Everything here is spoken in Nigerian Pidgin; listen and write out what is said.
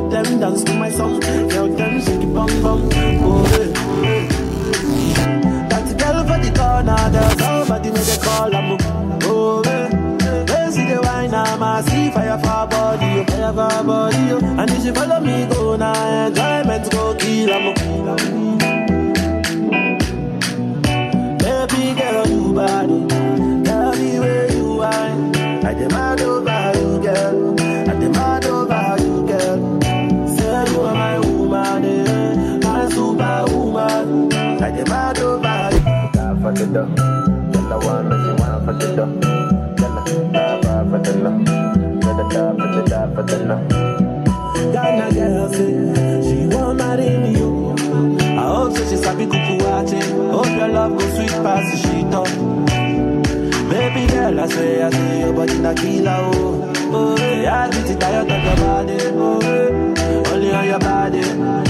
make them dance to my song. Girl, them shake it bum bum. Oh, yeah. That girl for the corner, there's somebody make a call. I'm oh, yeah. They see the wine, I'm a see fire for her body, oh, fire for her body. Oh. And if she follow me, go now, enjoyment go kill. I'm Baby girl, you body. Tell me where you are. I demand over you, girl. I demand over you, girl. Say you are my woman, eh. my superwoman. I demand over you. Die for the dough. Girl, I want me, she want for the dough. Girl, I die for for the love. Girl, I die for the die for the love. Ghana girl say she want marry me. oh. I hope so she sabi kuku wache. Hope your love go sweet past the shit up. Baby girl, I swear, I say your body na killer, oh. Oh, yeah, I get it tired of your body, oh. yeah. Only on your body.